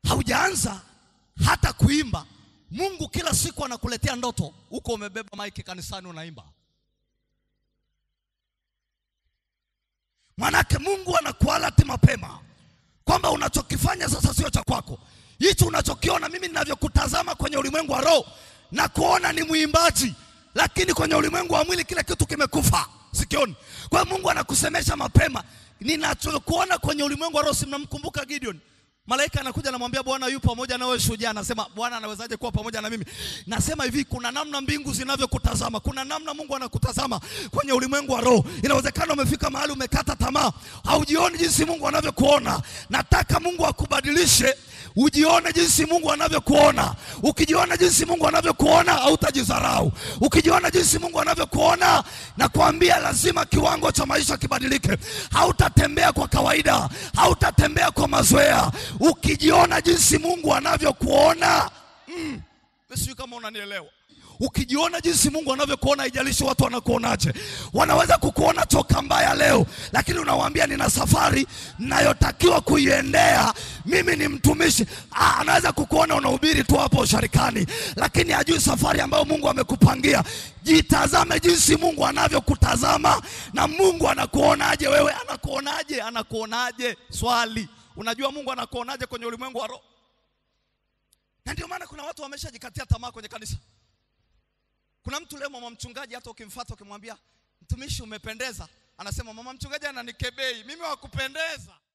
haujaanza hata kuimba, Mungu kila siku anakuletea ndoto, huko umebeba maiki kanisani unaimba. Manake Mungu anakualati mapema kwamba unachokifanya sasa sio cha kwako. Hicho unachokiona, mimi ninavyokutazama kwenye ulimwengu wa roho na kuona ni mwimbaji, lakini kwenye ulimwengu wa mwili kile kitu kimekufa, sikioni. Kwa hiyo Mungu anakusemesha mapema, ninachokuona kwenye ulimwengu wa roho. Si mnamkumbuka Gideon? Malaika anakuja anamwambia Bwana yu pamoja na wewe shujaa. Anasema Bwana anawezaje kuwa pamoja na mimi? Nasema hivi, kuna namna mbingu zinavyokutazama, kuna namna Mungu anakutazama kwenye ulimwengu wa roho. Inawezekana umefika mahali umekata tamaa, haujioni jinsi Mungu anavyokuona. Nataka Mungu akubadilishe ujione jinsi Mungu anavyokuona. Ukijiona jinsi Mungu anavyokuona, hautajidharau. Ukijiona jinsi Mungu anavyokuona, nakwambia lazima kiwango cha maisha kibadilike. Hautatembea kwa kawaida, hautatembea kwa mazoea. Ukijiona jinsi Mungu anavyokuona, mm, sijui kama unanielewa. Ukijiona jinsi Mungu anavyokuona, haijalishi watu wanakuonaje. Wanaweza kukuona toka mbaya leo, lakini unawaambia nina safari nayotakiwa kuiendea. Mimi ni mtumishi. Ah, anaweza kukuona unahubiri tu hapo sharikani, lakini hajui safari ambayo Mungu amekupangia. Jitazame jinsi Mungu anavyokutazama na Mungu anakuonaje wewe. Anakuonaje? Anakuonaje? Swali, unajua Mungu anakuonaje kwenye ulimwengu wa roho? Na ndio maana kuna watu wameshajikatia tamaa kwenye kanisa. Kuna mtu leo mama mchungaji, hata ukimfuata ukimwambia mtumishi, umependeza, anasema mama mchungaji ananikebei mimi, wakupendeza